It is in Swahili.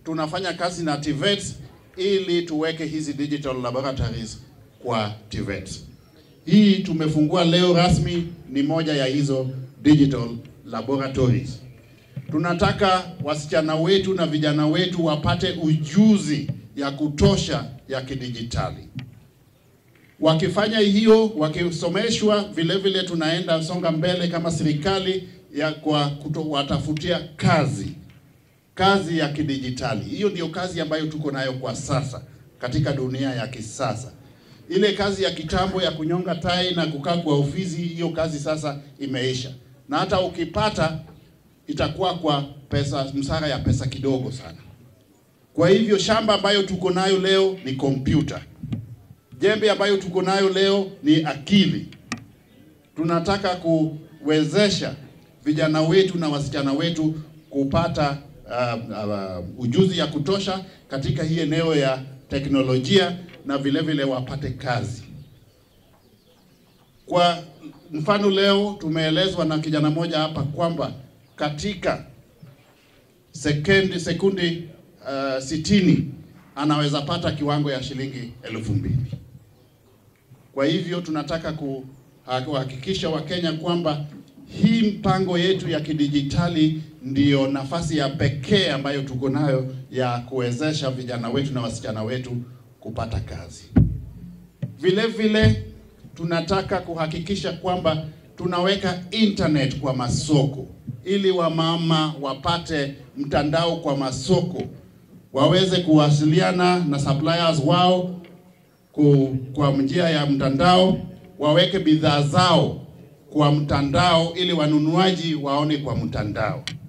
tunafanya kazi na TVETs ili tuweke hizi digital laboratories kwa TVETs. Hii tumefungua leo rasmi, ni moja ya hizo digital laboratories. Tunataka wasichana wetu na vijana wetu wapate ujuzi ya kutosha ya kidijitali. Wakifanya hiyo, wakisomeshwa, vile vile tunaenda songa mbele kama serikali ya kwa kuwatafutia kazi kazi ya kidijitali. Hiyo ndio kazi ambayo tuko nayo kwa sasa katika dunia ya kisasa. Ile kazi ya kitambo ya kunyonga tai na kukaa kwa ofisi, hiyo kazi sasa imeisha, na hata ukipata itakuwa kwa pesa, msara ya pesa kidogo sana. Kwa hivyo shamba ambayo tuko nayo leo ni kompyuta, jembe ambayo tuko nayo leo ni akili. Tunataka kuwezesha vijana wetu na wasichana wetu kupata uh, uh, ujuzi ya kutosha katika hii eneo ya teknolojia na vile vile wapate kazi. Kwa mfano leo tumeelezwa na kijana mmoja hapa kwamba katika sekendi sekundi uh, sitini anaweza pata kiwango ya shilingi elfu mbili. Kwa hivyo tunataka kuhakikisha Wakenya kwamba hii mpango yetu ya kidijitali ndiyo nafasi ya pekee ambayo tuko nayo ya kuwezesha vijana wetu na wasichana wetu kupata kazi. Vile vile tunataka kuhakikisha kwamba tunaweka internet kwa masoko ili wamama wapate mtandao kwa masoko, waweze kuwasiliana na suppliers wao ku, kwa njia ya mtandao, waweke bidhaa zao kwa mtandao ili wanunuaji waone kwa mtandao.